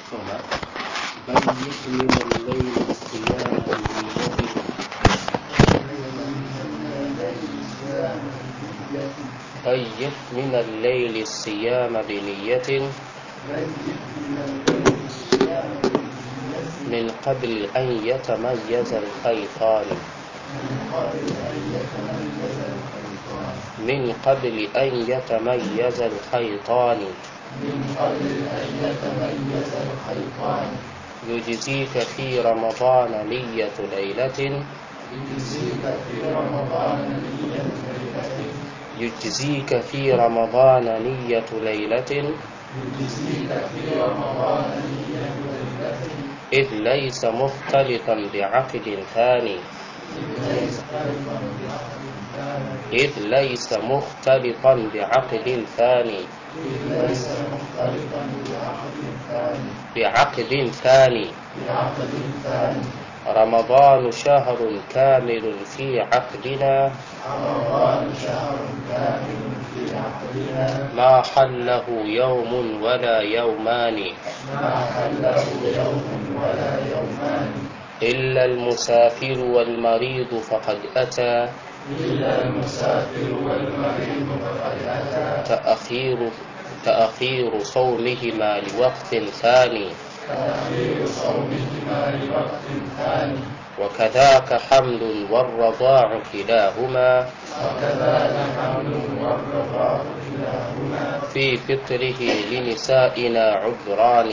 soma bayyit min al-layli siyama bi بيت من الليل الصيام بنية من قبل أن يتميز الخيطان من قبل أن يتميز الخيطان يجزيك في رمضان نية ليلة يجزيك في رمضان نية ليلة إذ ليس مختلطا بعقد ثاني إذ ليس مختلطا بعقد ثاني بعقد ثاني رمضان شهر كامل في عقدنا ما حله يوم ولا يومان إلا المسافر والمريض فقد أتى تأخير تأخير صومهما لوقت ثاني وكذاك حمل والرضاع كلاهما في فطره لنسائنا عذران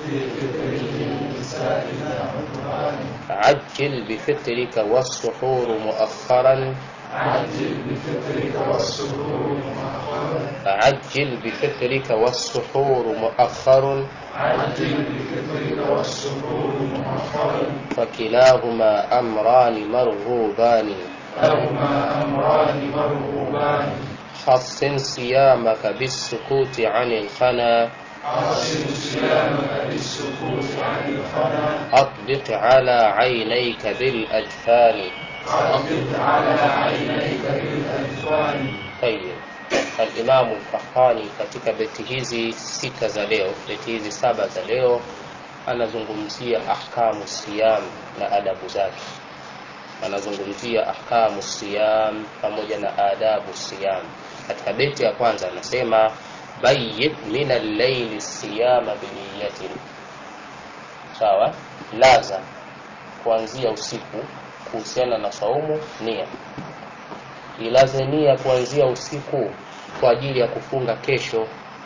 عجل بفطرك والسحور مؤخرا عجل بفطرك والسحور مؤخرا عجل بفطرك والسحور مؤخر عجل بفطرك والسحور مؤخرا فكلاهما أمران مرغوبان لهما أمران مرغوبان حصن صيامك بالسكوت عن الخنا أحسن صيامك بالسكوت عن الخنا أطبق على عينيك بالأجفان أطبق على عينيك بالأجفان طيب Alimamu Fakhani katika beti hizi sita za leo, beti hizi saba za leo, anazungumzia ahkamu siyam na adabu zake. Anazungumzia ahkamu siyam pamoja na adabu siyam. Katika beti ya kwanza anasema bayyit min al-layli siyama biniyatin, sawa, laza kuanzia usiku kuhusiana na saumu nia ilaze nia kuanzia usiku kwa ajili ya kufunga kesho.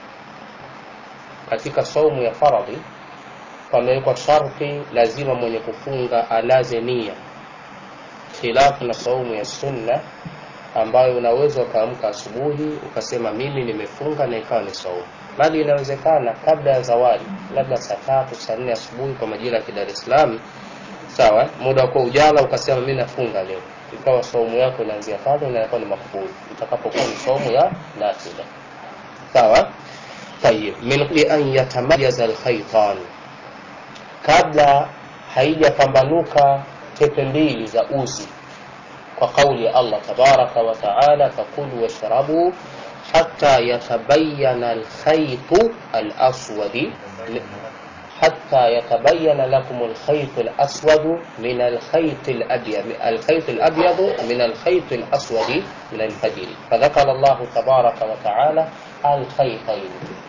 Katika saumu ya faradhi pamewekwa sharti, lazima mwenye kufunga alaze nia, khilafu na saumu ya sunna ambayo unaweza ukaamka asubuhi ukasema mimi nimefunga na ikawa ni saumu, bali inawezekana kabla ya zawadi, labda saa tatu saa nne asubuhi kwa majira ya Dar es Salaam, sawa, muda wa kuwa ujala, ukasema mimi nafunga leo ikawa saumu yako inaanzia pale na inakuwa ni makbuli itakapokuwa ni saumu ya nafila sawa tayib min li an yatamayaza alkhaytan kabla haijapambanuka tepe mbili za uzi kwa kauli ya Allah tabaraka wa taala fakulu washrabu hatta yatabayana alkhaytu alaswadi حتى يتبين لكم الخيط الأسود من الخيط الأبيض الخيط الأبيض من الخيط الأسود من الفجر فذكر الله تبارك وتعالى الخيطين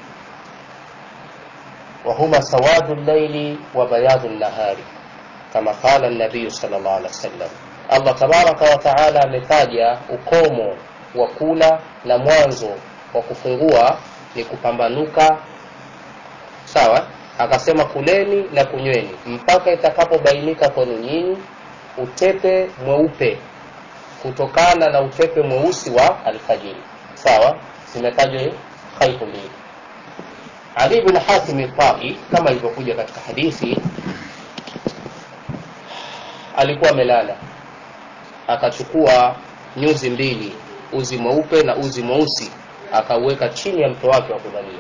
وهما سواد الليل وبياض النهار كما قال النبي صلى الله عليه وسلم الله تبارك وتعالى ametaja ukomo wa kula na mwanzo wa kufungua ni kupambanuka sawa akasema kuleni na kunyweni mpaka itakapobainika kwenu nyinyi utepe mweupe kutokana na utepe mweusi wa alfajiri sawa zimetajwa khaitu mbili ali bin hatim tai kama ilivyokuja katika hadithi alikuwa amelala akachukua nyuzi mbili uzi mweupe na uzi mweusi akauweka chini ya mto wake wa kulalia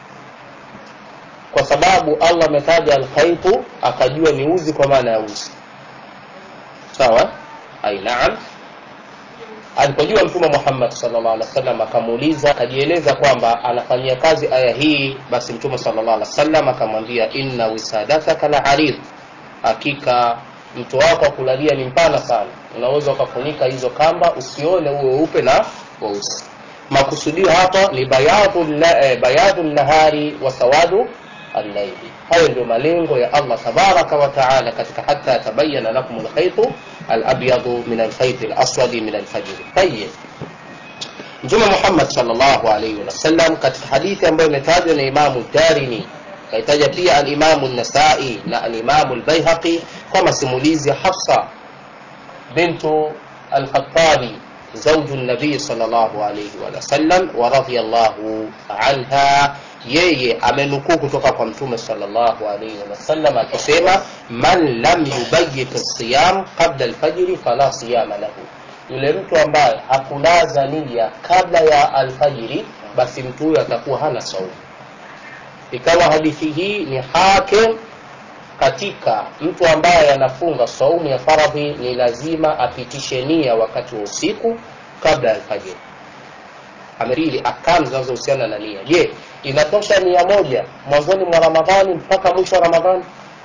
kwa sababu Allah ametaja alkhaitu akajua ni uzi kwa maana ya uzi sawa ai naam alipojua mtume muhammad sallallahu alaihi wasallam akamuuliza akajieleza kwamba anafanyia kazi aya hii basi mtume sallallahu alaihi wasallam akamwambia inna wisadataka la arid hakika mto wako wa kulalia ni mpana sana unaweza ukafunika hizo kamba usione uwe weupe na weusi makusudio hapa ni bayadhu na- eh, bayadhu nahari wa sawadu allaili hayo ndio malengo ya allah tabaraka wa taala katika hata yatabayana lakum lkhaitu alabyadu min alkhaiti alaswadi min alfajiri tayib mtume muhammad salllahu alaihi wasallam katika hadithi ambayo imetajwa na imamu darini kaitaja pia alimamu nasai na alimamu lbaihaqi kwa masimulizi ya hafsa bintu alkhatabi زوج النبي صلى الله عليه وسلم ورضي الله عنها yeye amenukuu kutoka kwa mtume sallallahu alaihi wasallam akisema man lam yubayit siyam qabla alfajri fala siyama lahu yule mtu ambaye hakulaza nia kabla ya alfajiri basi mtu huyo atakuwa hana saumu ikawa hadithi hii ni hakim katika mtu ambaye anafunga saumu ya faradhi ni lazima apitishe nia wakati wa usiku kabla ya alfajiri amepili akamu zinazohusiana na nia je inatosha nia moja mwanzoni mwa ramadhani mpaka mwisho wa ramadhani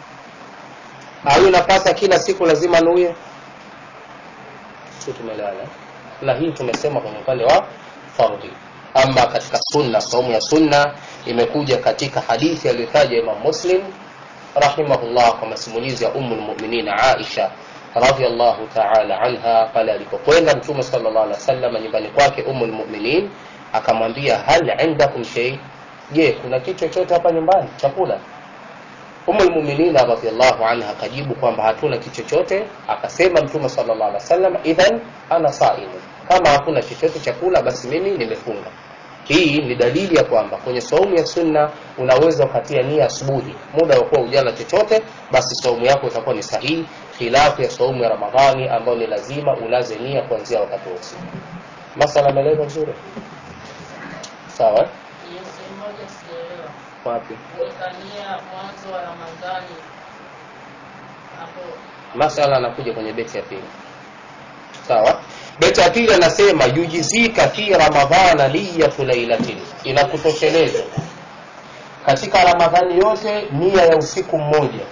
au inapasa kila siku lazima nuie si tumeelewana na hii tumesema kwenye upande wa fardhi ama katika sunna saumu ya sunna imekuja katika hadithi aliyotaja imam muslim rahimahullah kwa masimulizi ya umu lmuminin aisha radiallahu taala anha pale alipokwenda mtume sala llah alih wasallam nyumbani kwake umu lmuminin akamwambia hal indakum shei je kuna kitu chochote hapa nyumbani chakula umu lmuminina radiallahu anha akajibu kwamba hatuna kitu chochote akasema mtume sala llah alih wasallam idhan ana saimu kama hakuna chochote chakula basi mimi nimefunga hii ni dalili ya kwamba kwenye saumu ya sunna unaweza ukatia nia asubuhi muda wa kuwa ujala chochote basi saumu yako itakuwa ni sahihi khilafu ya saumu ya ramadhani ambayo ni lazima ulaze nia kuanzia wakati wa usiku masala ameeleza vizuri sawa eh? Hiyo sehemu moja sijaelewa. wapi Kuweka nia mwanzo wa Ramadhani hapo masala anakuja kwenye beti ya pili sawa beti ya pili anasema yujizika fi ramadhana niyatu lailatin inakutosheleza katika ramadhani yote nia ya usiku mmoja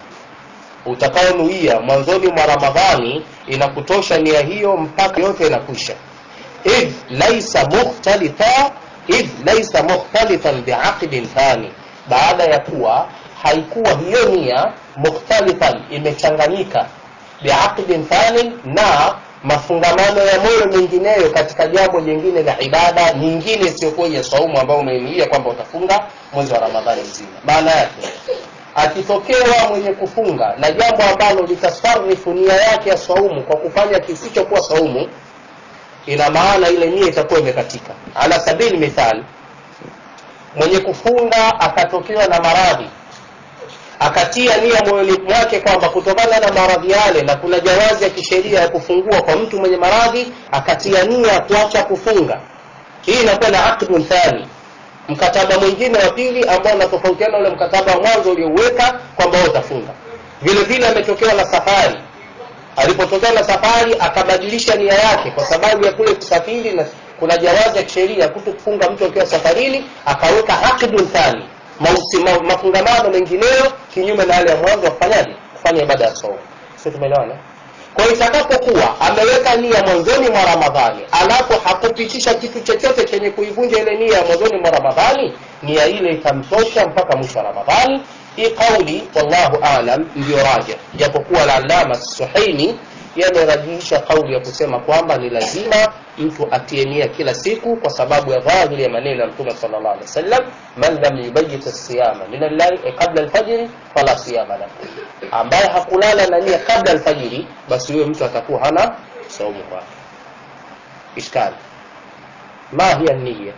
utakaonuia mwanzoni mwa ramadhani inakutosha nia hiyo mpaka yote inakwisha idh laisa mukhtalifa idh laisa mukhtalifan biaqdin thani baada ya kuwa haikuwa hiyo nia mukhtalifan imechanganyika biaqdin thani na mafungamano ya moyo mengineyo katika jambo jingine la ibada nyingine isiyokuwa ya saumu ambayo umeinuia kwamba utafunga mwezi wa ramadhani mzima maana yake akitokewa mwenye kufunga na jambo ambalo litasarifu nia yake ya saumu kwa kufanya kisichokuwa saumu ina maana ile nia itakuwa imekatika ala sabili mithal mwenye kufunga akatokewa na maradhi akatia nia moyoni mwake kwamba kutokana na maradhi yale na kuna jawazi ya kisheria ya kufungua kwa mtu mwenye maradhi akatia nia ya kuacha kufunga hii inakuwa na aqdun thani mkataba mwingine wa pili ambao unatofautiana ule mkataba wa mwanzo uliouweka kwamba wewe utafunga vile vile ametokewa na safari alipotokea na safari akabadilisha nia yake kwa sababu ya kule kusafiri na kuna jawazi ya kisheria kuto kufunga mtu akiwa safarini akaweka aqdun thani mausi, ma, mafungamano mengineyo kinyume na yale ya mwanzo wakufanyaje kufanya ibada ya saumu sio tumeelewana kwa hiyo itakapokuwa ameweka nia mwanzoni mwa ramadhani alafu hakupitisha kitu chochote chenye kuivunja ile nia ya mwanzoni mwa ramadhani nia ile itamtosha mpaka mwisho wa ramadhani hii kauli wallahu alam ndiyo raja japokuwa lalama suhaini yamerajihisha kauli ya kusema kwamba ni lazima mtu atie nia kila siku kwa sababu ya dhahiri ya maneno ya mtume sallallahu alaihi wasallam man lam yubayit siyama min allahi eh, qabla alfajiri fala siyama lahu ambaye hakulala na nia kabla alfajiri basi huyo mtu atakuwa hana saumu kwake ishkali ma hiya niya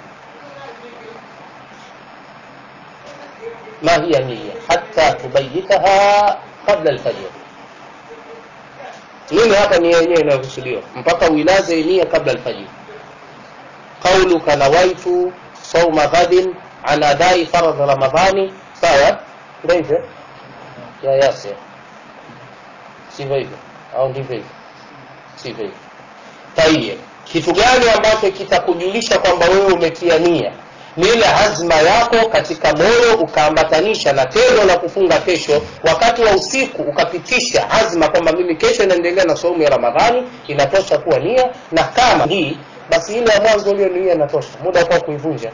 ما هي النية حتى تبيتها قبل الفجر nini hapa nia yenyewe inayokusudiwa mpaka uilaze nia kabla alfajiri qauluka nawaitu sauma ghadin an adai faradh ramadhani sawa ndio hivyo ya yasir sivyo hivyo au ndivyo hivyo sivyo hivyo tayeb kitu gani ambacho kitakujulisha kwamba wewe umetia nia ni ile azma yako katika moyo ukaambatanisha na tendo la kufunga kesho wakati wa usiku ukapitisha azma kwamba mimi kesho inaendelea na saumu ya ramadhani inatosha kuwa nia na kama hii basi ile ya mwanzo ulionuia inatosha muda kwa kuivunja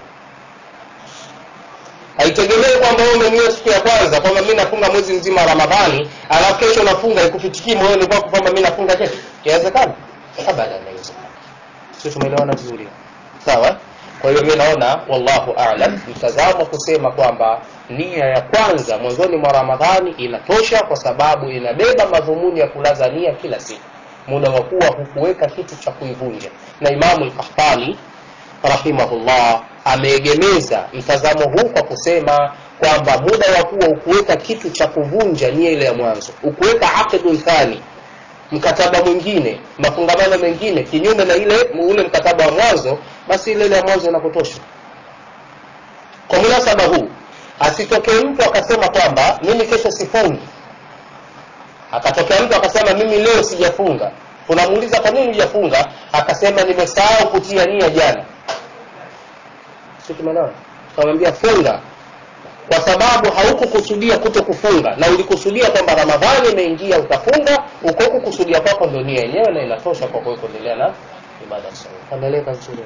haitegemei kwamba wewe umenuia siku ya kwanza kwamba mi nafunga mwezi mzima wa ramadhani alafu kesho nafunga ikufitikii moyoni kwako kwamba mi nafunga kesho inawezekana abadan inawezekana sio tumeelewana vizuri sawa kwa hiyo mi naona wallahu alam mtazamo kusema kwamba nia ya kwanza mwanzoni mwa ramadhani inatosha kwa sababu inabeba madhumuni ya kulaza nia kila siku muda wa kuwa hukuweka kitu cha kuivunja na imamu lkahtani rahimahullah ameegemeza mtazamo huu kwa kusema kwamba muda wa kuwa ukuweka kitu cha kuvunja nia ile ya mwanzo ukuweka aqdun thani mkataba mwingine mafungamano mengine kinyume na ile ule mkataba wa mwanzo basi ile ile ya mwanzo inakutosha kwa munasaba huu asitokee mtu akasema kwamba mimi kesho sifungi akatokea mtu akasema mimi leo sijafunga unamuuliza kwa nini hujafunga akasema nimesahau kutia nia jana si tumeelewana kamwambia funga kwa sababu haukukusudia kuto kufunga na ulikusudia kwamba ramadhani imeingia utafunga uko kukusudia kwako ndio nia yenyewe na inatosha kwa kuwe kuendelea na ibada sawa kameleka vizuri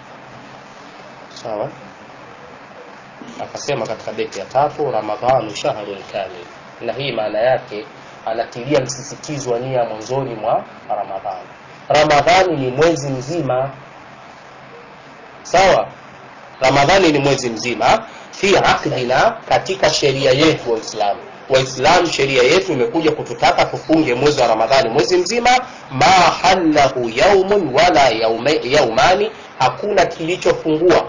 sawa akasema katika beti ya tatu ramadhanu shahrun kamil na hii maana yake anatilia msisitizo wa nia mwanzoni mwa ramadhani ramadhani ni mwezi mzima sawa ramadhani ni mwezi mzima fi aqdina katika sheria yetu waislamu waislamu sheria yetu imekuja kututaka tufunge mwezi wa ramadhani mwezi mzima ma halahu yaumun wala yaume, yaumani hakuna kilichofungua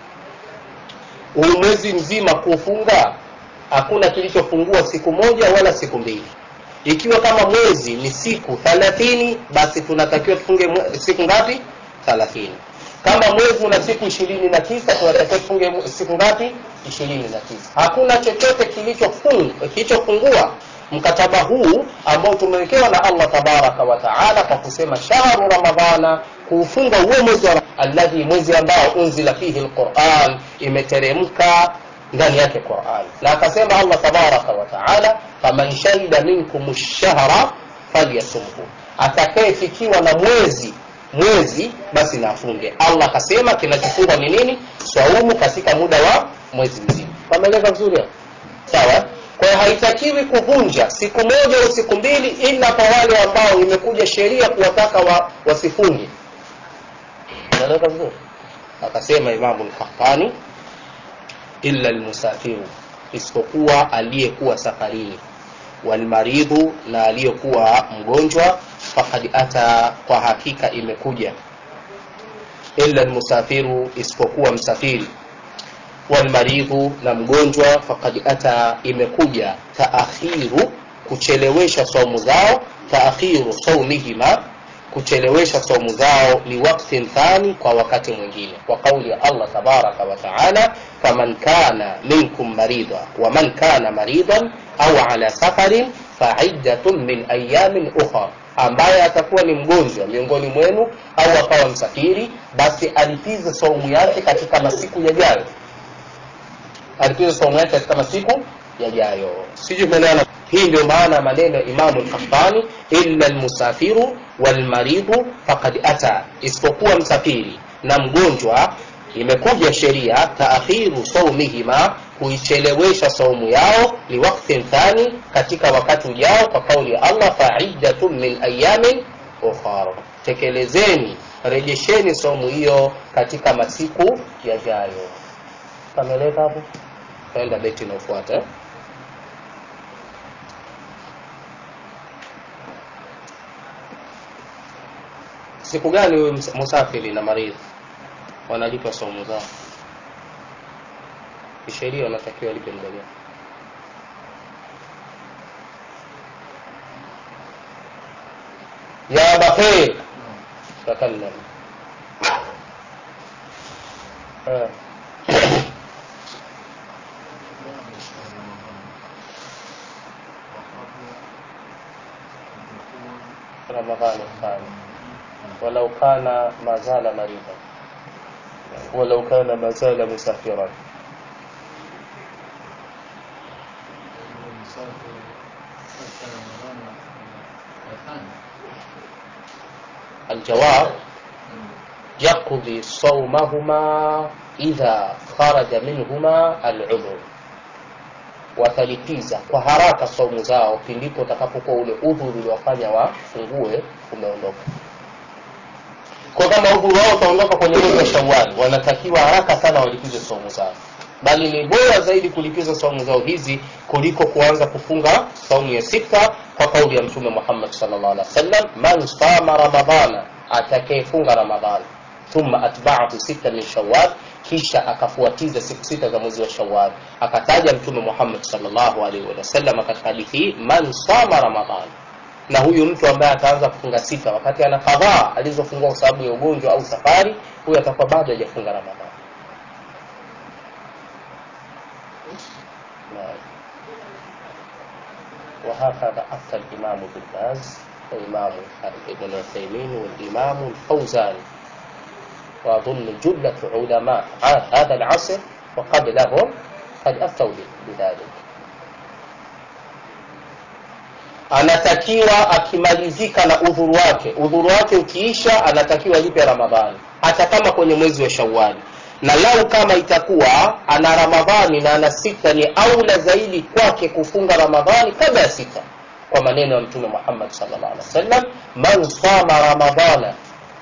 huu mwezi mzima kufunga hakuna kilichofungua siku moja wala siku mbili ikiwa kama mwezi ni siku thalathini basi tunatakiwa tufunge siku ngapi thalathini kama mwezi una siku ishirini na tisa tunatakiwa tufunge siku ngapi ishirini na tisa hakuna chochote kilichofungua kilichofungua mkataba huu ambao tumewekewa na allah tabaraka wa taala kwa kusema shahru ramadhana kuufunga huo mwezi wa alladhi mwezi ambao unzila fihi lquran imeteremka ndani yake quran na akasema allah tabaraka wa taala faman shahida minkum lshahra falyasumhu atakayefikiwa na mwezi mwezi basi nafunge allah akasema kinachofungwa ni nini swaumu katika muda wa mwezi mzima pameeleza vizuri hapo sawa kwa hiyo haitakiwi kuvunja siku moja au siku mbili ila kwa wale ambao imekuja sheria kuwataka wa, wasifunge naeleza vizuri akasema imamu lkahtani illa lmusafiru isipokuwa aliyekuwa safarini walmaridhu na aliyekuwa mgonjwa fakad ata kwa hakika imekuja illa lmusafiru isipokuwa msafiri walmaridhu na mgonjwa fakad ata imekuja taakhiru kuchelewesha saumu zao taakhiru saumihima kuchelewesha saumu zao liwaktin thani kwa wakati mwingine kwa kauli ya allah tabaraka wa taala faman kana minkum marida waman kana maridan au ala safarin faiddatun min ayamin ukhra ambaye atakuwa ni mgonjwa miongoni mwenu au akawa msafiri basi alipize saumu yake katika masiku yajayo alipize saumu yake katika masiku yajayo sijui umeelewana hii ndio maana maneno ya imamu lkhaftani illa lmusafiru walmaridhu fakad ata isipokuwa msafiri na mgonjwa imekuja sheria taakhiru saumihima kuichelewesha saumu yao liwaktin thani katika wakati ujao kwa kauli ya allah faiddatun min ayamin ukhar tekelezeni rejesheni saumu hiyo katika masiku yajayo kameleka hapo taenda beti inaofuata eh? siku gani huyu musafiri na maridhi wanalipa saumu zao kisheria wanatakiwa lipe muda gani ya bakhir takallam آه. رمضان الثاني walau kana mazala marida walau kana mazala musafiran المسافر حتى رمضان الثاني الجواب يقضي صومهما إذا خرج منهما العذر watalipiza kwa haraka saumu zao pindipo utakapokuwa ule udhuru uliwafanya wafungue umeondoka kwa kama udhuru wao utaondoka kwenye mwezi wa shawali wanatakiwa haraka sana walipize saumu zao bali ni bora zaidi kulipiza saumu zao hizi kuliko kuanza kufunga saumu ya sita kwa kauli ya mtume muhammad sallallahu alaihi wasallam man sama ramadhana atakayefunga ramadhani thumma atba'ahu sita min shawwal kisha akafuatiza siku sita za mwezi wa shawwal akataja mtume muhammad sallallahu alaihi wasallam katika hadithi hii man sama ramadhana na huyu mtu ambaye ataanza kufunga sita wakati ana kadhaa alizofungua kwa sababu ya ugonjwa au safari huyu atakuwa bado hajafunga ramadhani نعم. وهكذا أفتى الإمام ابن باز والإمام ابن عثيمين والإمام الفوزان وأظن جلة علماء هذا العصر وقبلهم قد أفتوا بذلك anatakiwa akimalizika na udhuru wake udhuru wake ukiisha anatakiwa lipe ramadhani hata kama kwenye mwezi wa shawali na lau kama itakuwa ana ramadhani na ana sita ni aula zaidi kwake kufunga ramadhani kabla ya sita kwa maneno ya mtume muhammad sallallahu alaihi wasallam man sama ramadhana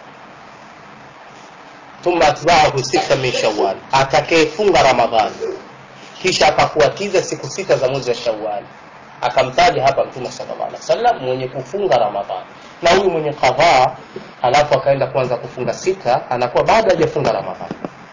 thumma atbaahu sita min shawal atakayefunga ramadhani kisha akafuatiza siku sita za mwezi wa shawali akamtaja hapa mtume sallallahu alaihi wasallam mwenye kufunga ramadhani na huyu mwenye kadhaa alafu akaenda kuanza kufunga sita anakuwa bado hajafunga ramadhani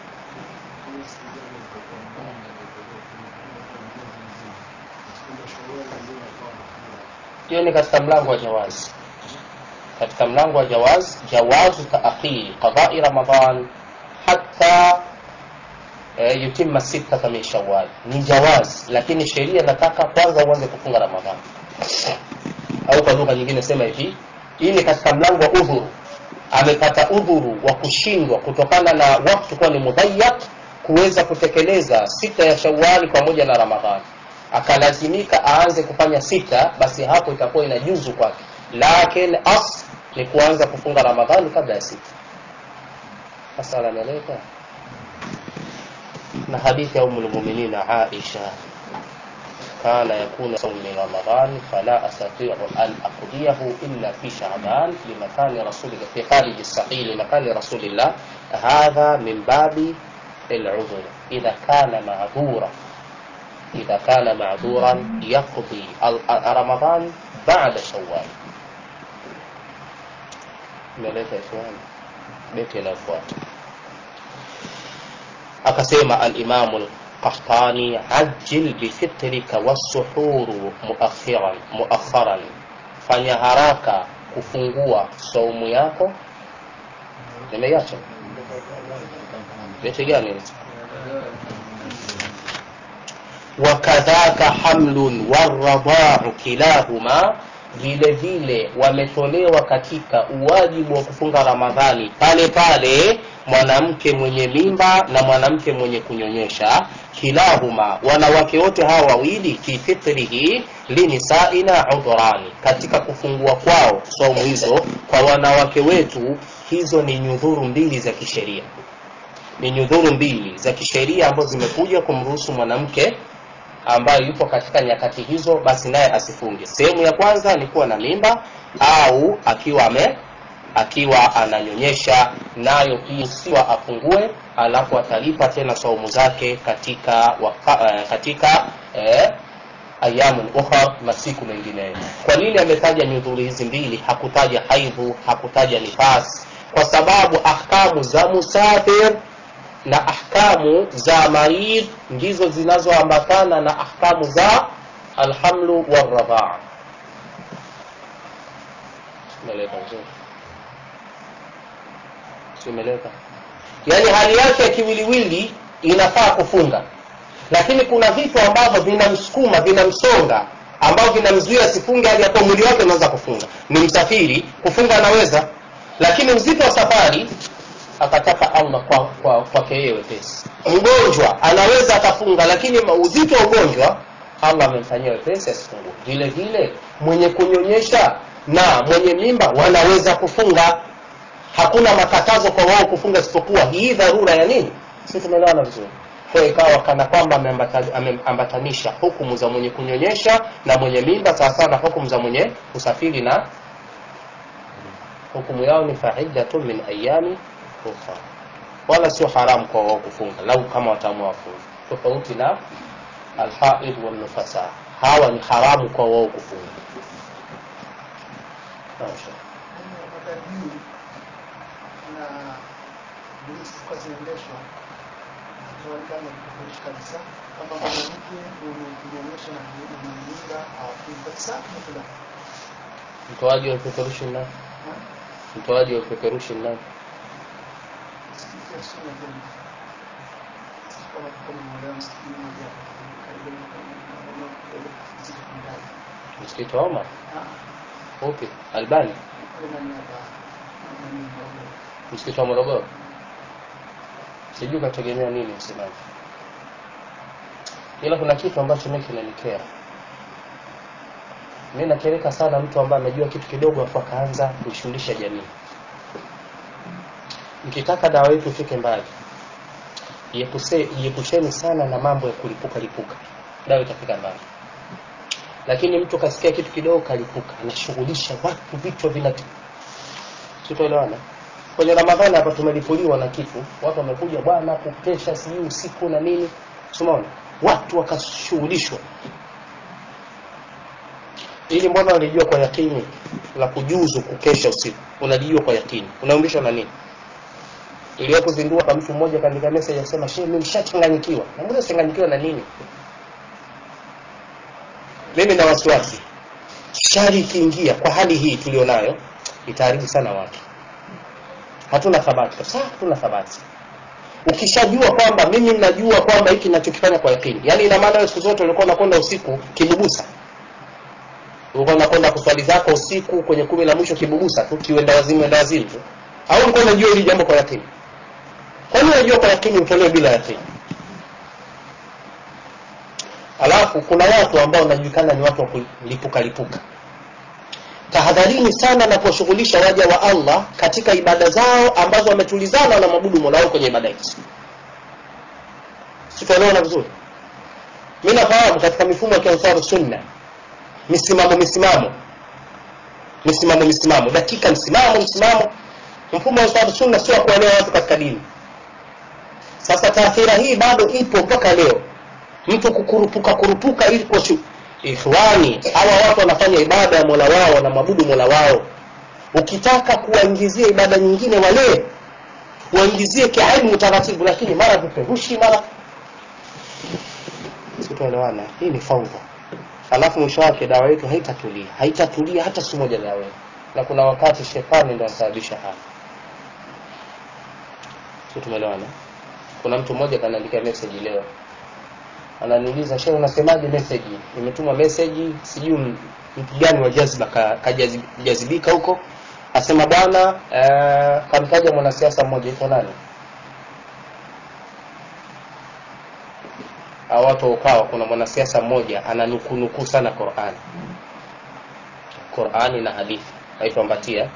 hiyo ni katika mlango wa jawazi katika mlango wa jawaz jawazu taakhiri qadai ramadan hatta e, yutimma sittata min shawal ni jawaz lakini sheria inataka kwanza uanze kufunga ramadhan au kwa lugha nyingine sema hivi hii ni katika mlango wa udhuru amepata udhuru wa kushindwa kutokana na wakati kuwa ni mudhayak kuweza kutekeleza sita ya shawali pamoja na ramadhani akalazimika aanze kufanya sita basi hapo itakuwa inajuzu kwake lakin as ni kuanza kufunga ramadhani kabla ya sita sasa anameleka na hadithi ya umu lmuminina aisha كان يكون صوم رمضان فلا أستطيع أن أقضيه إلا في شعبان لمكان رسول الله في خارج الصحيح لمكان رسول الله هذا من باب العذر إذا كان معذورا إذا كان معذورا يقضي رمضان بعد شوال meleta ikhwani beti inayofuata akasema alimamu lqahtani ajil bifitrika wassuhuru muakhiran muakharan fanya haraka kufungua saumu yako nimeiacha beti gani wakadhaka hamlun waradau kilahuma vile vile wametolewa katika uwajibu wa kufunga ramadhani pale pale mwanamke mwenye mimba na mwanamke mwenye kunyonyesha kilahuma wanawake wote hawa wawili fi fitrihi linisaina udhurani katika kufungua kwao saumu hizo kwa wanawake wetu hizo ni nyudhuru mbili za kisheria ni nyudhuru mbili za kisheria ambazo zimekuja kumruhusu mwanamke ambayo yupo katika nyakati hizo basi naye asifunge sehemu ya kwanza ni kuwa na mimba au akiwa ame akiwa ananyonyesha nayo pia siwa afungue alafu atalipa tena saumu zake katika waka, uh, katika eh, ayamun ukhra masiku mengineyo kwa nini ametaja nyudhuri hizi mbili hakutaja haidhu hakutaja nifas kwa sababu ahkamu za musafir na ahkamu za marid ndizo zinazoambatana na ahkamu za alhamlu waradhaa simeleka vizuri simeleka yaani hali yake ya kiwiliwili inafaa kufunga lakini kuna vitu ambavyo vinamsukuma vinamsonga ambavyo vinamzuia asifunge hali yakuwa mwili wake unaweza kufunga ni msafiri kufunga anaweza lakini uzito wa safari akataka allah kwa kwa kwake yeye wepesi mgonjwa anaweza akafunga lakini ma- uzito wa ugonjwa allah amemfanyia wepesi asifungue vile vile mwenye kunyonyesha na mwenye mimba wanaweza kufunga hakuna makatazo kwa wao kufunga isipokuwa hii dharura ya nini si tumeelewana vizuri kwa hiyo ikawa kana kwamba ameambata- ameambatanisha hukumu za mwenye kunyonyesha na mwenye mimba sawasawa na hukumu za mwenye kusafiri na hukumu yao ni faiddatun min ayami ukhra wala sio haramu kwa wao kufunga lau kama wataamua wafunga tofauti na alhaid walnufasa hawa ni haramu kwa wao kufunga Masha. matajiri na polisi zilikuwa zinaendeshwa tunaonekana kutofauti kabisa kwamba mwanamke mwenye kunyonyesha na na mimba hawafungi kabisa nakula mtoaji wa vipeperushi ni nani mtoaji wa vipeperushi ni nani sikia suna tena kama kama mmoja msikini mmoja karibu na kama kidogo ziko ndani msikiti wa omar ah upi albani kule ndani hapa nani mmoja msikiti wa morogoro sijui kategemea nini msemaji ila kuna kitu ambacho mi kinanikera mi nakereka sana mtu ambaye amejua kitu kidogo afu akaanza kuishughulisha jamii mkitaka dawa yetu ifike mbali iepuse- iepusheni sana na mambo ya kulipuka lipuka dawa itafika mbali lakini mtu kasikia kitu kidogo kalipuka anashughulisha watu vichwa vina sitoelewana kwenye ramadhani hapa tumelipuliwa na kitu watu wamekuja bwana kukesha sijui usiku na nini simaona watu wakashughulishwa ili mbona walijua kwa yakini la kujuzu kukesha usiku unalijua kwa yakini unaumishwa na nini iliyokuzindua kwa mtu mmoja kaandika message akisema shehe mimi nishachanganyikiwa na mbona changanyikiwa na nini mimi na wasiwasi shari ikiingia kwa hali hii tulionayo itaharibu sana watu hatuna thabati kabisa hatuna thabati ukishajua kwamba mimi najua kwamba hiki ninachokifanya kwa yakini yaani ina maana wewe siku zote ulikuwa unakwenda usiku kibubusa ulikuwa unakwenda kuswali zako usiku kwenye kumi la mwisho kibubusa tu kiwenda wazimu wenda wazimu tu au ulikuwa unajua hili jambo kwa yakini kwa nini unajua kwa yakini utolewe bila yakini alafu kuna watu ambao wanajulikana ni watu wa kulipuka lipuka tahadharini sana na kuwashughulisha waja wa allah katika ibada zao ambazo wametulizana na mabudu mola wao kwenye ibada hizi sitaelewana vizuri mi nafahamu katika mifumo ya kiansaru sunna misimamo misimamo misimamo misimamo dakika msimamo msimamo mfumo wa ansaru sunna sio wa kuelewa watu katika dini sasa taathira hii bado ipo mpaka leo mtu kukurupuka kurupuka ili kwa shu- ikhwani hawa watu wanafanya ibada ya mola wao wanamwabudu mola wao ukitaka kuwaingizia ibada nyingine wale waingizie kiilmu taratibu lakini mara viperushi mara sitoelewana hii ni faudha alafu mwisho wake dawa yetu haitatulia haitatulia hata siku moja dawa yetu na kuna wakati shetani ndo anasababisha haya si tumeelewana kuna mtu mmoja kanaandika message leo ananiuliza shehe unasemaje message imetuma message sijui m- mtu gani wa jazba kajazibika huko asema bwana eh, kamtaja mwanasiasa mmoja iko nani au watu ukawa kuna mwanasiasa mmoja ananukunukuu sana qurani qurani na hadithi naitwa mbatia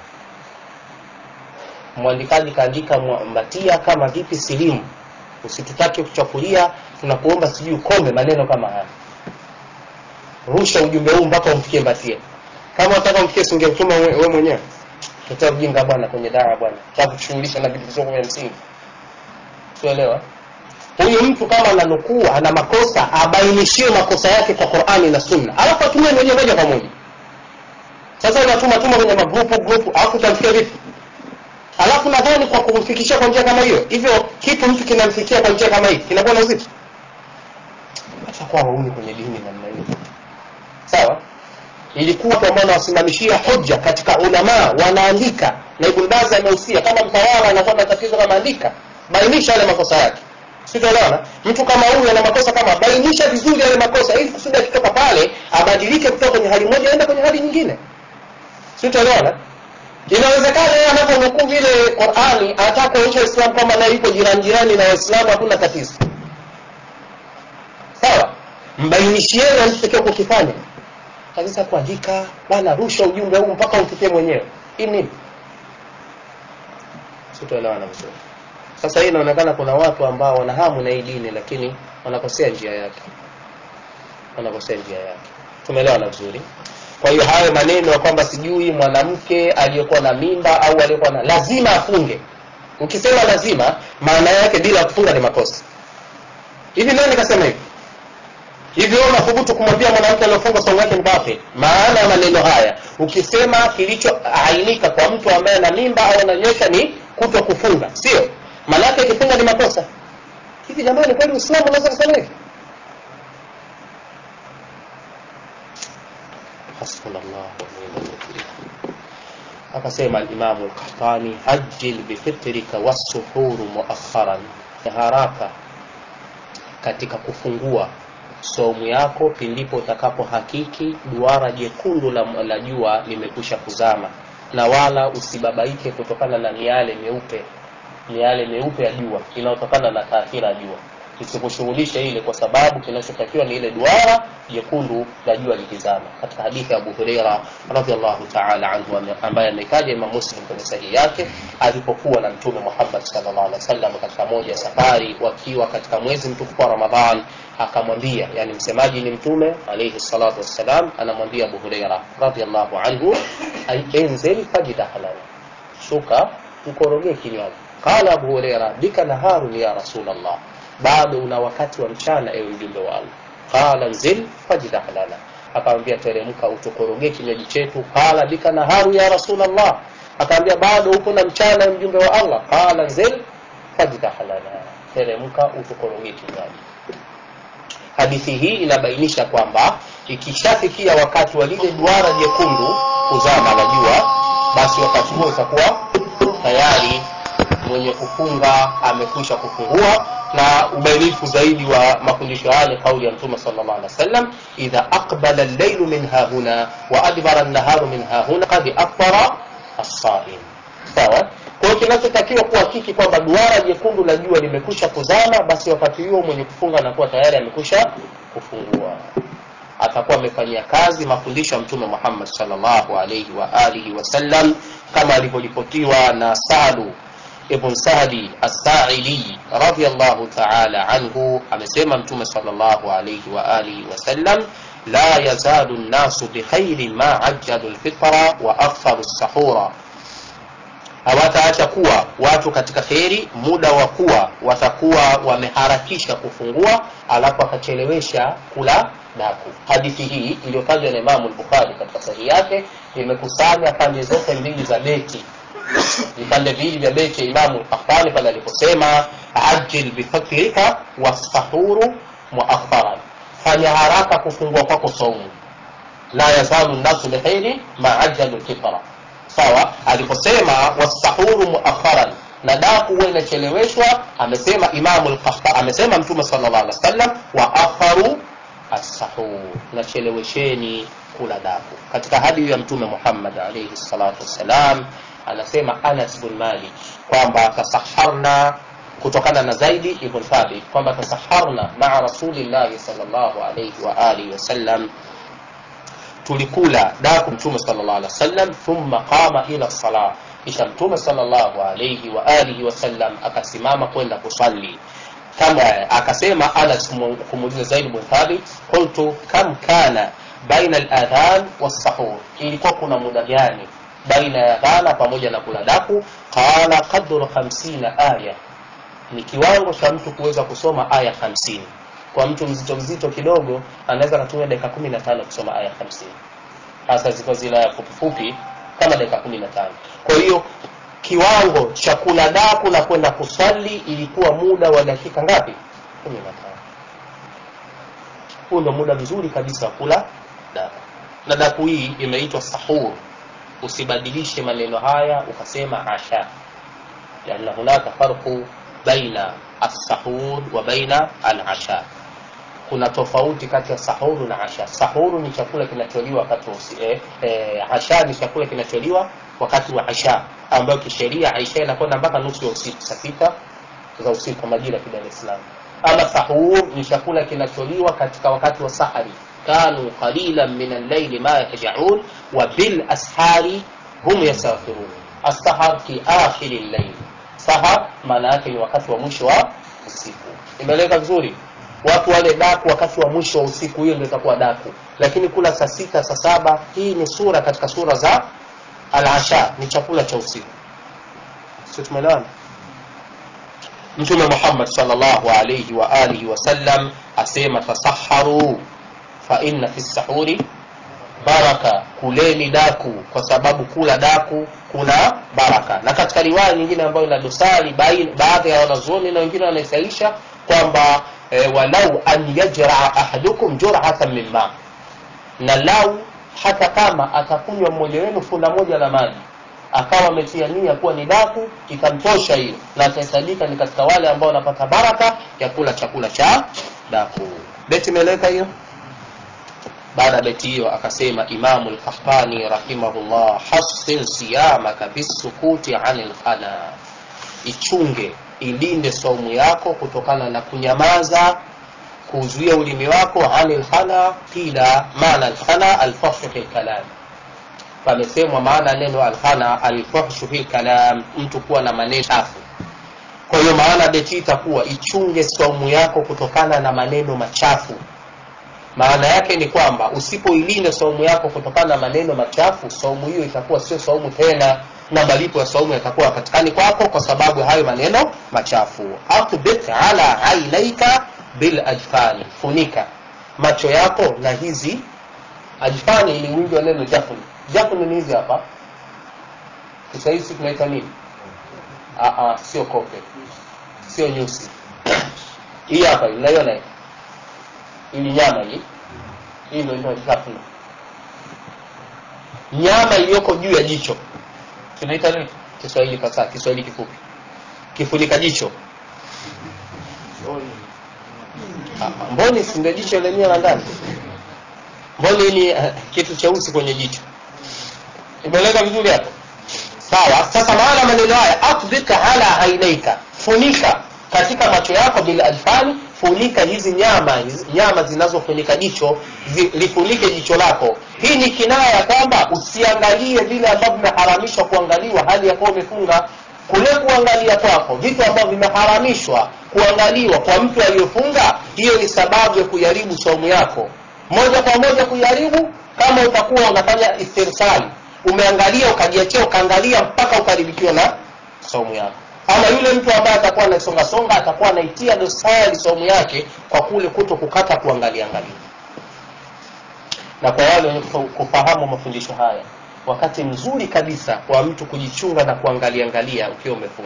mwandikaji kaandika mwa- mbatia kama vipi silimu usitutake kuchafulia tunakuomba sijui ukome maneno kama haya rusha ujumbe huu mpaka umfikie mbatia kama unataka umfikie singeutuma we we mwenyewe tuta ujinga bwana kwenye dawa bwana takushughulisha na vitu visoko vya msingi tuelewa huyu mtu kama ananukuu ana makosa abainishiwe makosa yake kwa qurani na sunna alafu atumie mwenyewe moja kwa moja sasa unatuma tuma kwenye magrupu grupu alafu utamfikia vipi alafu nadhani kwa kumfikishia kwa njia kama hiyo hivyo kitu mtu kinamfikia kwa njia kama hii kinakuwa na uzito hata kwa waumi kwenye dini namna hiyo sawa ilikuwa watu ambao wanawasimamishia hoja katika ulamaa wanaandika na ibn baz amehusia kama mtawala anakuwa na tatizo kama andika bainisha yale makosa yake sitaelewana mtu kama huyu ana makosa kama bainisha vizuri yale makosa ili kusudi akitoka pale abadilike kutoka kwenye hali moja aende kwenye hali nyingine sitaelewana inawezekana yeye anaponukuu vile qurani anataka kuonyesha uislamu kwamba naye yuko jirani jirani na waislamu hakuna tatizo sawa mbainishieni alichotakiwa kukifanya kabisa kuandika bana rusha ujumbe huu mpaka ufikie mwenyewe hii nini sitoelewana vizuri sasa hii inaonekana kuna watu ambao wana hamu na hii dini lakini wanakosea njia yake wanakosea njia yake tumeelewana vizuri kwa hiyo hayo maneno ya kwamba sijui mwanamke aliyekuwa na mimba au aliyekuwa na lazima afunge ukisema lazima maana yake bila kufunga ni makosa hivi nani kasema hivi hivi wewe unathubutu kumwambia mwanamke aliyofunga somo yake ni batil maana ya maneno haya ukisema kilichoainika kwa mtu ambaye ana mimba au ananyesha ni kuto kufunga sio maana yake ikifunga ni makosa hivi jamani kweli uislamu unaweza kusema hivi hasbunallah wa ni'mal wakeel akasema alimamu lkahtani ajil bifitrika wassuhuru muakharan haraka katika kufungua saumu yako pindipo utakapohakiki duara jekundu la, la jua limekwisha kuzama na wala usibabaike kutokana na miale meupe miale meupe ya jua inayotokana na taathira ya jua isikushughulishe ile kwa sababu kinachotakiwa ni ile duara jekundu la jua likizama katika hadithi ya abu hureira radiallahu taala anhu ambaye amekaja imam muslim kwenye sahihi yake alipokuwa na mtume muhammad salllah alih wa sallam katika moja ya safari wakiwa katika mwezi mtukufu wa ramadhan akamwambia yani msemaji ni mtume alaihi salatu wassalam anamwambia abu hureira radiallahu anhu enzil fajida halala shuka ukorogee kinywaji qala abu hureira bika naharun ya rasul allah bado una wakati wa mchana ewe mjumbe wa allah qala nzil fajdah lana akamwambia teremka utukorogee kinywaji chetu qala bika naharu ya rasul allah akamwambia bado uko na mchana mjumbe wa allah qala nzil fajdah lana teremka utukorogee kinywaji hadithi hii inabainisha kwamba ikishafikia wakati wa lile duara jekundu kuzama la jua basi wakati huo itakuwa tayari mwenye kufunga amekwisha kufungua na ubainifu zaidi wa mafundisho haya ni kauli ya mtume sallallahu alaihi wasallam idha aqbala al-laylu min hahuna wa adbara an-naharu min hahuna qad aftara as-sa'im sawa kwa hiyo kinachotakiwa kuhakiki kwamba duara jekundu la jua limekwisha kuzama basi wakati huo mwenye kufunga anakuwa tayari amekwisha kufungua atakuwa amefanyia kazi mafundisho ya mtume Muhammad sallallahu alaihi wa alihi wasallam kama alivyoripotiwa na Sa'du ibn Sa'di as-Sa'idi radiyallahu ta'ala anhu amesema mtume sallallahu alayhi wa alihi wasallam la yazalu an-nasu bikhairin ma ajjalu al-fitra wa aktharu as-sahura hawataacha kuwa watu katika kheri muda wa kuwa watakuwa wameharakisha kufungua alafu akachelewesha kula daku hadithi hii iliyotajwa na imamu al-bukhari katika sahihi yake imekusanya pande zote mbili za beti vipande viwili vya beti ya imamu Qahtani pale aliposema ajil bifakrika wasahuru muakharan, fanya haraka kufungua kwako saumu. La yazalu nnasu bikhairi ma ajalu lfitra. Sawa, aliposema wasahuru muakharan na daku huwa inacheleweshwa, amesema imamu al-Qahtani, amesema Mtume sallallahu alaihi wasallam wa akharu as-sahur, nachelewesheni kula daku. Katika hadithi ya Mtume Muhammad alayhi salatu wassalam anasema Anas bin Malik kwamba tasaharna kutokana na Zaidi ibn Thabit kwamba tasaharna maa rasulillahi sallallahu alayhi wa alihi wasallam, tulikula daku Mtume sallallahu alaihi wasallam, thumma qama ila salah, kisha Mtume sallallahu alayhi wa alihi wasallam akasimama kwenda kusali kama akasema Anas kumuuliza Zaid bin Thabit, qultu kam kana baina al-adhan was-sahur, ilikuwa kuna muda gani baina ya dhana pamoja na kula daku qala qadru 50 aya ni kiwango cha mtu kuweza kusoma aya 50 kwa mtu mzito mzito kidogo anaweza kutumia dakika 15 kusoma aya 50 hasa ziko zile aya fupi fupi kama dakika 15 kwa hiyo kiwango cha kula daku na kwenda kuswali ilikuwa muda wa dakika ngapi 15 huu ndio muda mzuri kabisa wa kula daku na daku hii imeitwa sahur usibadilishe maneno haya ukasema asha lianna hunaka farqu baina alsahur wa baina alasha kuna tofauti kati ya sahuru na asha sahuru ni chakula kinacholiwa wakati wa usi, eh, eh, asha ni chakula kinacholiwa wakati wa asha ambayo kisheria aisha inakwenda mpaka nusu ya usiku saa sita za usiku kwa majira ya Dar es Salaam ama sahur ni chakula kinacholiwa katika wakati wa sahari kanu qalilan min al-layli ma yahjaun wa bil ashari hum yastaghfirun as-sahar fi akhir al-layl sahar maana yake ni wakati wa mwisho wa usiku imeeleka vizuri watu wale daku wakati wa mwisho wa usiku hiyo ndio itakuwa daku lakini kula saa sita saa saba hii ni sura katika sura za al-asha ni chakula cha usiku sio tumeelewana mtume Muhammad sallallahu alayhi wa alihi wasallam asema tasaharu fa inna fi sahuri baraka kuleni daku kwa sababu kula daku kuna baraka na katika riwaya nyingine ambayo ina dosari baadhi ya wanazuoni na wengine wanaisaisha kwamba e, walau an yajraa ahadukum jur'atan min ma na lau hata kama atakunywa mmoja wenu funda moja la maji akawa ametia nia kuwa ni daku ikamtosha hiyo na atahesabika ni katika wale ambao wanapata baraka ya kula chakula cha daku beti imeeleweka hiyo baada ya beti hiyo akasema imamu lkahtani rahimahullah hasin siyamaka bisukuti ani lkhana ichunge ilinde saumu yako kutokana na kunyamaza kuzuia ulimi wako ani lkhana qila maana lkhana alfashu fi lkalam pamesemwa maana neno alkhana alfahshu fi kalam mtu kuwa na maneno chafu kwa hiyo maana beti itakuwa ichunge saumu yako kutokana na maneno machafu maana yake ni kwamba usipoilinda saumu yako kutokana na maneno machafu saumu hiyo itakuwa sio saumu tena na malipo ya saumu yatakuwa hapatikani kwako kwa sababu ya hayo maneno machafu akbit ala ainaika bil ajfani funika macho yako na hizi ajfani ni wingi wa neno jafni jafni ni hizi hapa kiswahili si tunaita nini Aa, sio kope sio nyusi hii hapa unaiona hii ili nyama hii hii ndio inaitwa jafni nyama iliyoko juu ya jicho tunaita nini kiswahili fasaha kiswahili kifupi kifunika jicho Ah, mboni si ndio jicho lenyewe la ndani mboni ni uh, kitu cheusi kwenye jicho imeeleka vizuri hapo sawa sasa maana maneno haya akdhika ala ainaika funika katika macho yako bila alfani funika hizi nyama hizi, nyama zinazofunika jicho zi, lifunike jicho lako hii ni kinaya ya kwamba usiangalie vile ambavyo vimeharamishwa kuangaliwa hali ya kuwa umefunga kule kuangalia kwako vitu ambavyo vimeharamishwa kuangaliwa kwa mtu aliyofunga hiyo ni sababu ya kuharibu saumu yako moja kwa moja kuharibu kama utakuwa unafanya istirsali umeangalia ukajiachia ukaangalia mpaka ukaribikiwa na saumu yako ama yule mtu ambaye atakuwa anasonga songa atakuwa anaitia dosari saumu yake kwa kule kuto kukata kuangalia angalia na kwa wale wenye kufahamu mafundisho haya wakati mzuri kabisa wa mtu kujichunga na kuangalia angalia ukiwa umefunga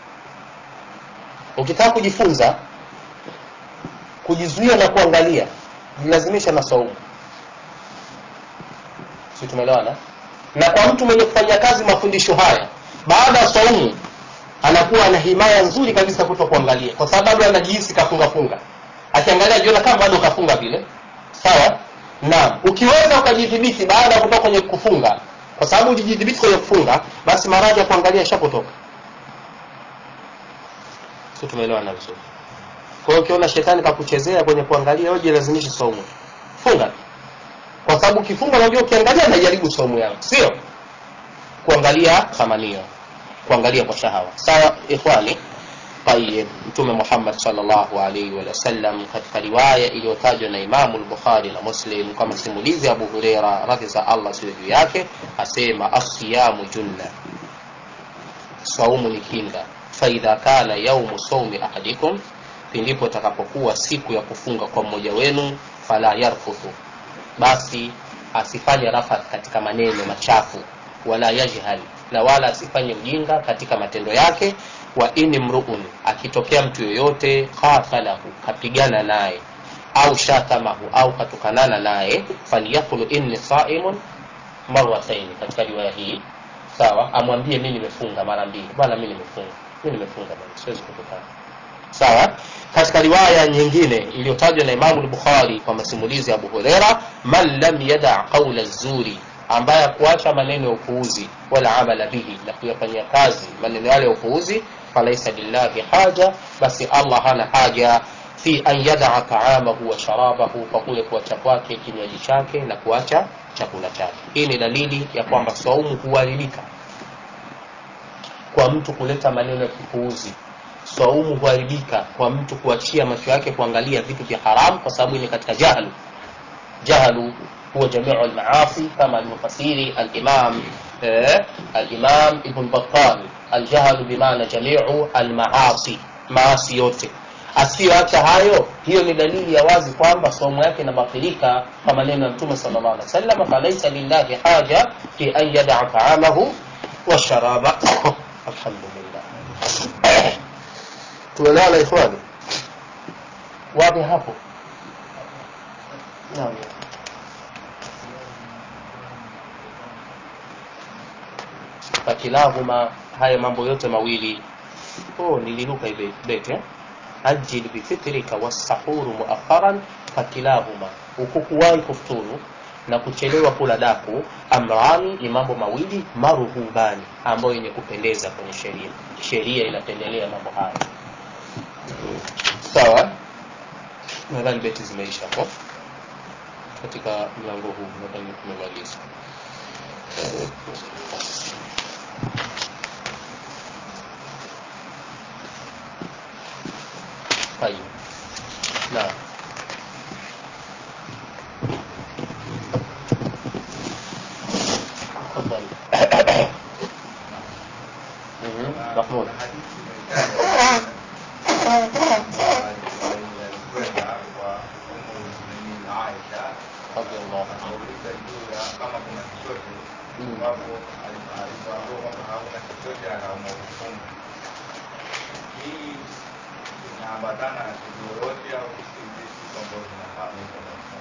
ukitaka kujifunza kujizuia na kuangalia jilazimisha na saumu si tumeelewana na kwa mtu mwenye kufanya kazi mafundisho haya baada ya saumu anakuwa ana himaya nzuri kabisa kuto kuangalia kwa sababu anajihisi kafunga funga akiangalia jiona kama bado kafunga vile sawa naam ukiweza ukajidhibiti baada ya kutoka kwenye kufunga kwa sababu ujijidhibiti kwenye kufunga basi maradhi ya kuangalia ishapotoka sio tumeelewana vizuri kwa hiyo ukiona shetani kakuchezea kwenye kuangalia wewe jilazimishe saumu funga kwa sababu ukifunga unajua ukiangalia najaribu saumu yangu sio kuangalia thamanio kuangalia kwa shahawa sawa ikhwani طيب mtume Muhammad sallallahu alaihi wa sallam katika riwaya iliyotajwa na Imamu al-Bukhari na Muslim kama simulizi ya Abu Huraira radhi za Allah siwe juu yake asema asiyamu junna saumu ni kinga faidha kana yaumu saumi ahadikum pindipo takapokuwa siku ya kufunga kwa mmoja wenu fala yarfuthu basi asifanye rafath katika maneno machafu wala yajhal na wala asifanye ujinga katika matendo yake wa ini mruun akitokea mtu yoyote qatalahu kapigana naye au shatamahu au katukanana naye falyaqulu inni saimun marrataini katika riwaya hii sawa amwambie mimi nimefunga mara mbili bwana mimi nimefunga mimi nimefunga bwana siwezi kutukana sawa katika riwaya nyingine iliyotajwa na imamu lbukhari kwa masimulizi ya abu hureira man lam yada qaula zuri ambaye kuacha maneno ya upuuzi wala amala bihi na kuyafanyia kazi maneno yale ya upuuzi falaisa lillahi haja basi allah hana haja fi an yadaa taamahu wa sharabahu kwa kule kuacha kwake kinywaji chake na kuacha chakula chake hii ni dalili ya kwamba saumu huharibika kwa mtu kuleta maneno ya kipuuzi saumu huharibika kwa mtu kuachia macho yake kuangalia vitu vya haramu kwa sababu ni katika jahlu jahlu huwa jamiu almaasi kama alivyofasiri alimam eh, alimam ibn battal aljahlu bimaana jamiu almaasi maasi yote asiyoacha hayo hiyo ni dalili ya wazi kwamba somo yake inabatilika kwa maneno ya mtume sala llah alih wasallam falaisa lillahi haja fi an yadaa taamahu washaraba alhamdulillah tuelewana ikhwani wapi hapo naam fakilahuma haya mambo yote mawili oh, niliruka hivi beti eh? ajil bifitrika wasahuru muakharan fakilahuma ukukuwahi kufuturu na kuchelewa kula daku amrani ni mambo mawili maruhubani ambayo yenye kupendeza kwenye sheria sheria inapendelea mambo haya sawa nadhani beti zimeisha hapo katika mlango huu nadhani tumemaliza طيب نعم تفضل مهم. محمود رضي الله عنه inaambatana na tukio lolote au si vitu ambavyo vinafahamika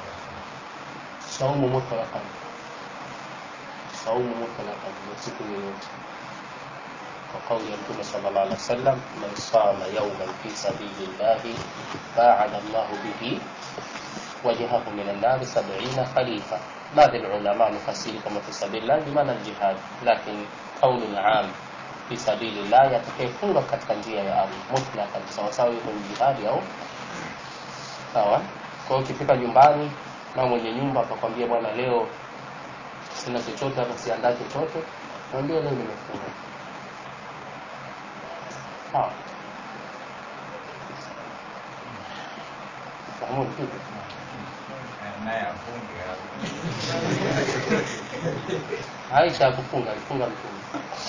saumu mutlaqan saumu mutlaqan ni siku yoyote kwa kauli ya mtume sallallahu alaihi wasallam man sama yawman fi sabilillahi baada Allahu bihi wajhahu min an-nar 70 khalifa baadhi ulama mufasiri kama fi sabilillah bimaana al-jihad lakini kauli am fi sabilillah yatakayefunga katika njia ya Allah mutlaqan sawa sawa yuko ni jihadi au sawa kwa hiyo ukifika nyumbani na mwenye nyumba akakwambia bwana leo sina chochote hata siandaa chochote mwambie leo nimefunga sawa Mahmud vipi naye afunge Aisha hakufunga alifunga mtume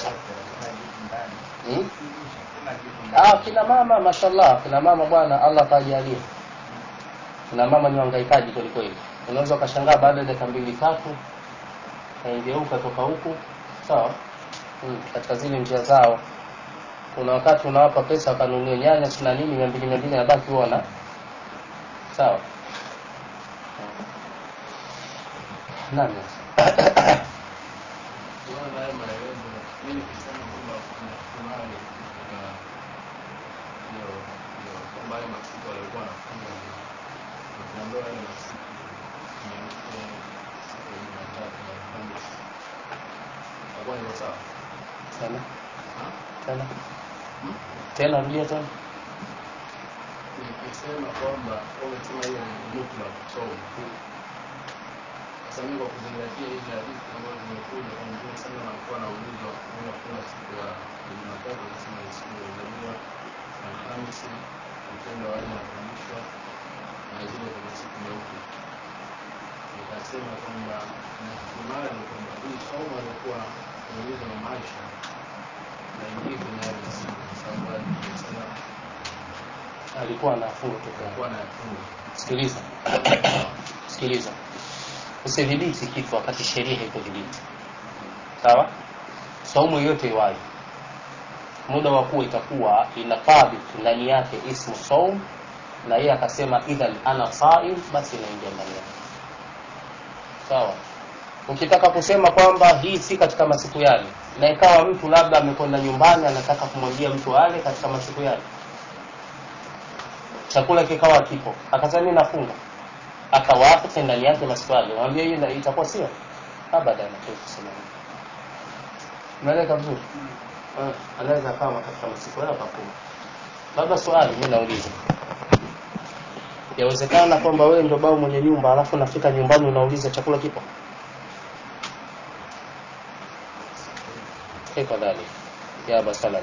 hmm? kuna kitu Ah, kina mama mashallah, kina mama bwana, Allah kajalia. Kina mama ni wahangaikaji kweli kweli. Unaweza ukashangaa baada ya dakika mbili tatu kaingeuka toka huku, sawa? Hmm, katika zile njia zao. Kuna wakati unawapa pesa wakanunue nyanya sina nini mia mbili mia mbili nabaki uona, sawa? Nani? Kuona haya maelezo, mimi kusema kwamba kuna kunani katika hiyo hiyo kwamba haya masiku walikuwa wanafunga ni ukiambiwa yale masiku nyeupe siku ya Jumatatu na Alhamisi itakuwa ni sawa? Tena Ha? tena Hmm? tena, rudia tena. Nikisema kwamba umesema hiyo ni mutlaq saumu Sasa mimi kwa kuzingatia hizi hadithi ambazo zimekuja kwa Mtume sana anakuwa anaulizwa kwenda kula siku ya Jumatatu, anasema ni siku ya kuzaliwa, Alhamisi mtendo wa aina kufundishwa na zile kwenye siku nyeupe. Nikasema kwamba nafikimali kwamba hii somo alikuwa kuulizwa na maisha na ingie kwenye hali siku, kwa sababu alisema Alikuwa anafunga tu kwa alikuwa anayafunga. Sikiliza, sikiliza, usidhibiti kitu wakati sheria haikudhibiti. Sawa, saumu yoyote iwayo, muda wa kuwa itakuwa ina thabit ndani yake ismu saum, na yeye akasema idhan ana saim, basi inaingia ndani yake. Sawa, ukitaka kusema kwamba hii si katika masiku yale, na ikawa mtu labda amekwenda nyumbani anataka kumwambia mtu ale katika masiku yale chakula kikawa kipo akasema mimi nafunga akawaacha ndani yake maswali mwambie hiyo ina- itakuwa sio abada anakuwa kusema hivyo unaeleka vizuri Eh, anaweza kama katika masiku yao akafunga labda swali mimi nauliza yawezekana kwamba wewe ndio bao mwenye nyumba alafu nafika nyumbani unauliza chakula kipo kaifa dhalik ya aba salam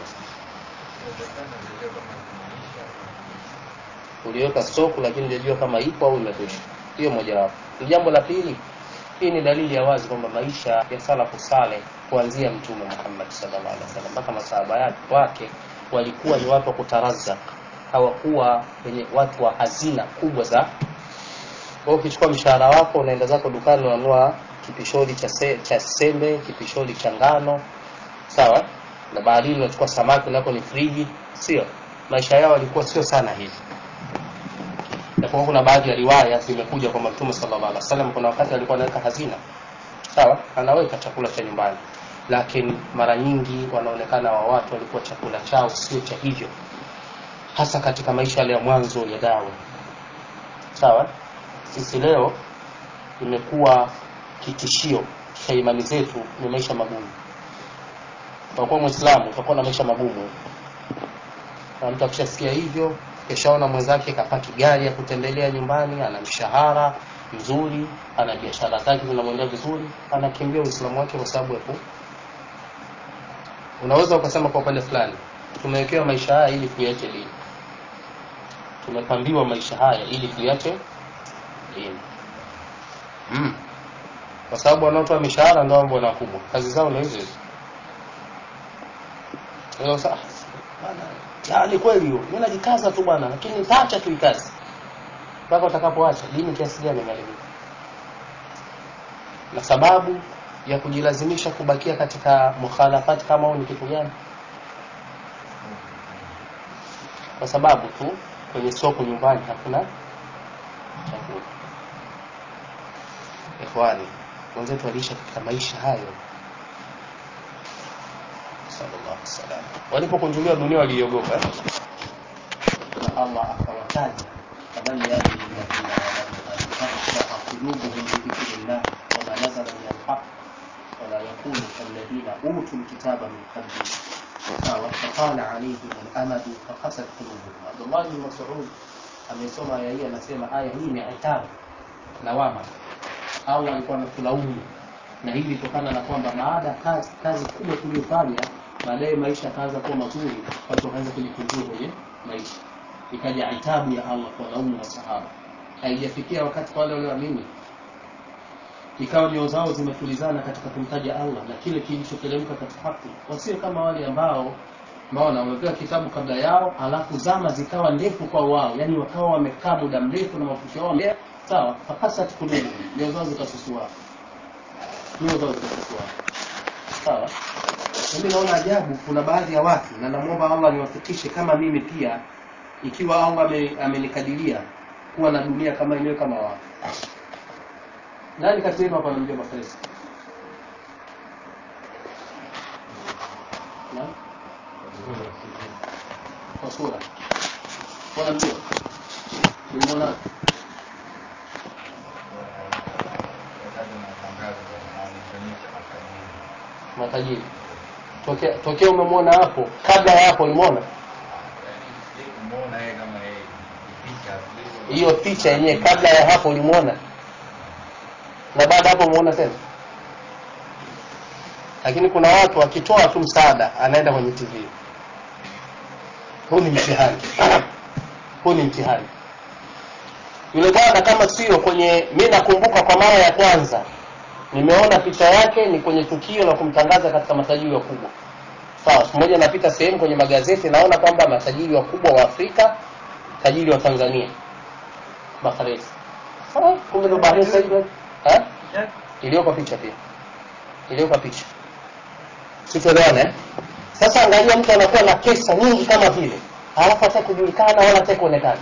uliweka stoku lakini hujajua kama ipo au imekwisha hiyo mojawapo ni jambo la pili hii ni dalili ya wazi kwamba maisha ya salafu saleh kuanzia mtume Muhammad sallallahu alaihi wasallam mpaka masahaba yake wake walikuwa ni watu wa kutarazak hawakuwa wenye watu wa hazina kubwa za kwa hiyo ukichukua mshahara wako unaenda zako dukani unanunua kipisholi cha, se, cha sembe kipisholi cha ngano sawa na baharini unachukua samaki nako ni friji sio maisha yao walikuwa sio sana hivi japokuwa kuna baadhi ya riwaya zimekuja kwamba mtume sallallahu alaihi wasallam kuna wakati alikuwa anaweka hazina sawa anaweka chakula cha nyumbani lakini mara nyingi wanaonekana wa watu walikuwa chakula chao sio cha hivyo hasa katika maisha yale ya mwanzo ya dawa sawa sisi leo imekuwa kitishio cha imani zetu ni maisha magumu utakuwa mwislamu utakuwa na maisha magumu na mtu akishasikia hivyo kishaona mwenzake kapaki gari ya kutembelea nyumbani ana mshahara mzuri ana biashara zake zinamwendea vizuri anakimbia uislamu wake kwa sababu ya ku unaweza ukasema kwa upande fulani tumewekewa maisha haya ili tuiache dini tumepambiwa maisha haya ili tuiache dini mm. kwa sababu wanaotoa mishahara ndio ambao wakubwa kazi zao ndio hizo hizo Leo sasa bana tayari kweli hiyo mimi najikaza tu bwana lakini nitaacha tu hii kazi mpaka utakapoacha dini kiasi gani imeharibika na sababu ya kujilazimisha kubakia katika mukhalafati kama huu ni kitu gani kwa sababu tu kwenye soko nyumbani hakuna chakula ikhwani wenzetu waliisha katika maisha hayo sallallahu alaihi wasallam walipokunjuliwa dunia waliogopa eh? na Allah akawataja fadhali yadi alladhina amanu qulubuhum bi dhikrillah wa ma nazala min alhaq ولا يكونوا كالذين أوتوا الكتاب من قبل وطال عليهم الأمد فقست قلوبهم عبد الله بن مسعود amesoma aya hii anasema aya hii ni itabu lawama au alikuwa anatulaumu na hii ilitokana na kwamba baada ya kazi, kazi kubwa tuliyofanya baadaye maisha yakaanza kuwa mazuri watu wakaanza kujikunjua kwenye maisha ikaja itabu ya allah kwa laumu masahaba haijafikia wakati kwa wale walioamini ikawa nyoyo zao zimetulizana katika kumtaja allah na kile kilichoteremka katika haki wasiwe kama wale ambao maona wamepewa kitabu kabla yao alafu zama zikawa ndefu kwa wao yani wakawa wamekaa muda mrefu na mafusho yao mbele sawa fakasat kulubu nyoyo zao zikasusua nyoyo zao zikasusua sawa mimi naona ajabu kuna baadhi ya watu na namwomba allah niwafikishe kama mimi pia ikiwa allah ame- amenikadiria kuwa na dunia kama yenyewe kama wao nani kati yenu hapa anamjua mafarisi Naam? kwa sura wanamjua nimeona matajiri tokea tokea umemwona hapo kabla ya hapo ulimwona hiyo picha yenyewe kabla ya hapo ulimwona na baada ya hapo umeona tena lakini kuna watu wakitoa tu msaada anaenda kwenye tv huu ni mtihani huu ni mtihani yule bwana kama sio kwenye mi nakumbuka kwa mara ya kwanza nimeona picha yake ni kwenye tukio la kumtangaza katika matajiri wakubwa sawa siku moja napita sehemu kwenye magazeti naona kwamba matajiri wakubwa wa afrika tajiri wa tanzania baharesi kumbe ndo baharesi sasa hivi eh? iliyoko picha pia iliyoko picha situelewana eh? sasa angalia mtu anakuwa na pesa nyingi kama vile halafu hata kujulikana wala hata kuonekana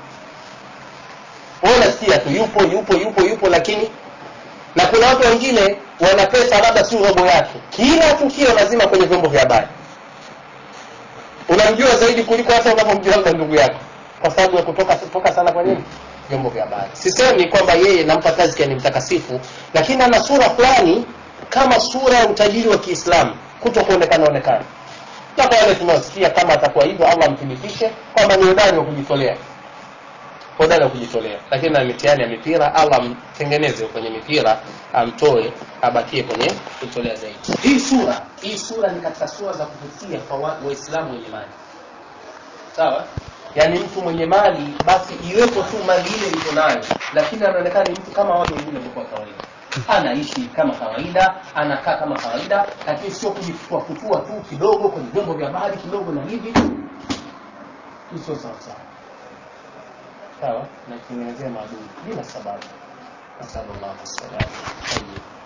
wewe unasikia tu yupo yupo yupo yupo lakini na kuna watu wengine wana pesa labda si robo yake kila tukio lazima kwenye vyombo vya habari unamjua zaidi kuliko hata unavyomjua labda ndugu yako kwa sababu ya kutoka kutoka sana kwa nini vyombo vya habari sisemi kwamba yeye nampa tazkia ni mtakasifu lakini ana sura fulani kama sura ya utajiri wa kiislamu kuto kuonekana onekana na kwa wale tunaosikia kama atakuwa hivyo allah amthibitishe kwamba ni hodari wa kujitolea hodari wa kujitolea lakini na mitihani ya mipira allah amtengeneze kwenye mipira amtoe abakie kwenye kujitolea zaidi hii sura hii sura ni katika sura za kuvutia kwa wa- waislamu wenye mali sawa yaani mtu mwenye mali basi iwepo tu mali ile iko nayo lakini anaonekana ni mtu kama watu wengine kwa kawaida anaishi kama kawaida anakaa kama kawaida lakini sio kujifutua futua tu kidogo kwenye vyombo vya habari kidogo na hivi hii sio sawa sawa sawa na kutengenezea maadui bila sababu nasallallahu alaihi wasallam